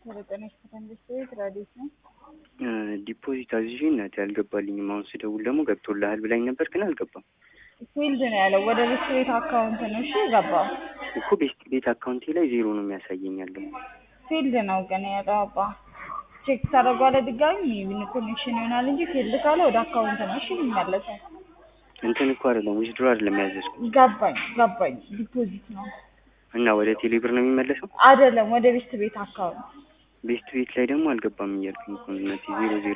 ሰለጠነች ከተንግስት ቤት ራዲዮት ነው። ዲፖዚት አዝዤ እናቴ አልገባልኝም። አሁን ስደውል ደግሞ ገብቶልሃል ብላኝ ነበር፣ ግን አልገባም ፊልድ ነው ያለው። ወደ ቤት ቤት አካውንት ነው እሺ የገባው። እኮ ቤት ቤት አካውንቴ ላይ ዜሮ ነው የሚያሳየኝ ያለው። ፊልድ ነው ግን ያለው አባ ቼክ ታደርጓለ ድጋሚ ኮኔክሽን ይሆናል እንጂ ፊልድ ካለ ወደ አካውንት ነው እሺ የሚመለሰው። እንትን እኮ አይደለም ዊዝድሮ አይደለም ያዘዝኩት ገባኝ ገባኝ። ዲፖዚት ነው እና ወደ ቴሌብር ነው የሚመለሰው። አይደለም፣ ወደ ቤት ቤት አካውንት ቤስት ቤት ላይ ደግሞ አልገባም እያልኩኝ እኮ እናቴ ዜሮ ዜሮ